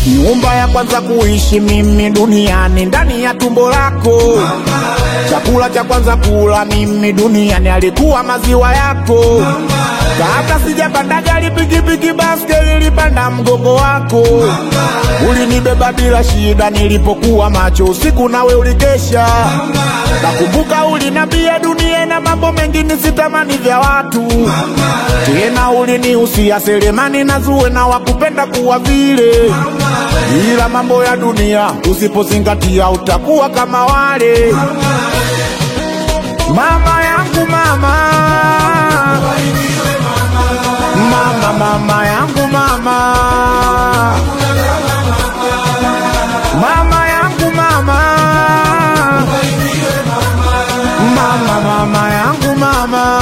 nyumba ya kwanza kuishi mimi duniani ndani ya tumbo lako chakula cha kwanza kula mimi duniani alikuwa maziwa yako kabla sijapanda gari pikipiki baskeli ilipanda mgongo wako ulinibeba bila shida nilipokuwa macho usiku nawe ulikesha nakumbuka ulinambia dunia na mambo mengi nisitamani vya watu tena ulinihusia selemani na zuwe na wakupenda kuwa vile ila mambo ya dunia usipozingatia utakuwa kama wale mama yangu mama mama mama yangu mama mama yangu mama mama mama yangu mama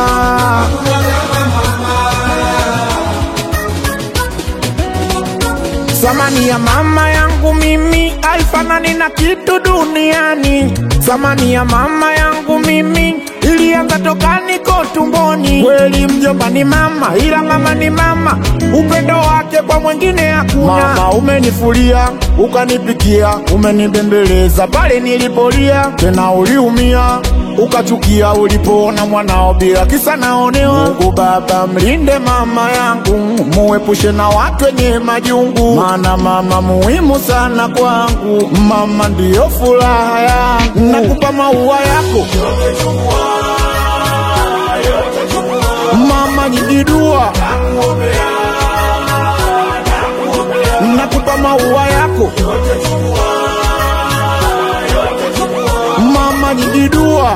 Thamani ya mama yangu mimi haifanani na kitu duniani. Thamani ya mama yangu mimi ilianza toka niko tumboni. Kweli mjomba ni mama, ila mama ni mama, upendo wake kwa mwingine hakuna. Mama umenifulia, ukanipikia, umenibembeleza pale nilipolia, tena uliumia ukachukia ulipoona mwanao bila kisa naonewa. Mungu Baba mlinde mama yangu, muepushe na watu wenye majungu, maana mama muhimu sana kwangu. Mama ndiyo furaha yangu, nakupa maua yako mama, nyingi dua nakupa maua yako mama, nyingi dua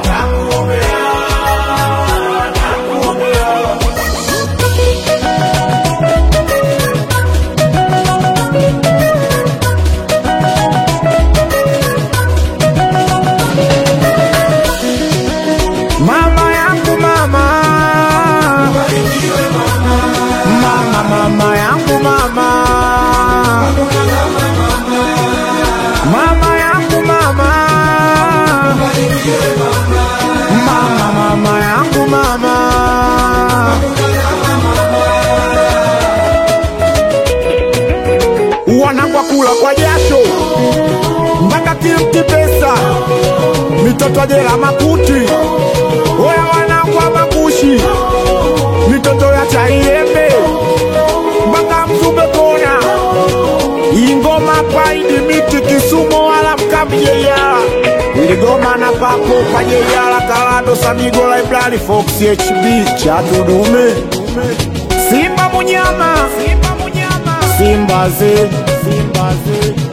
mama yangu mama mama mama yangu mama mama yangu mama mama mama yangu mama wanakwa kula kwa jasho mpaka kimti pesa mitoto jela makuti oya wanakwa makushi mitoto ya chaiembe mpaka mzube kona ingoma paidi miti kisumo wala mkamjeyala iligoma na papo pajeyala kalado samigo library fox hb chatudume simba munyama simba ze simba ze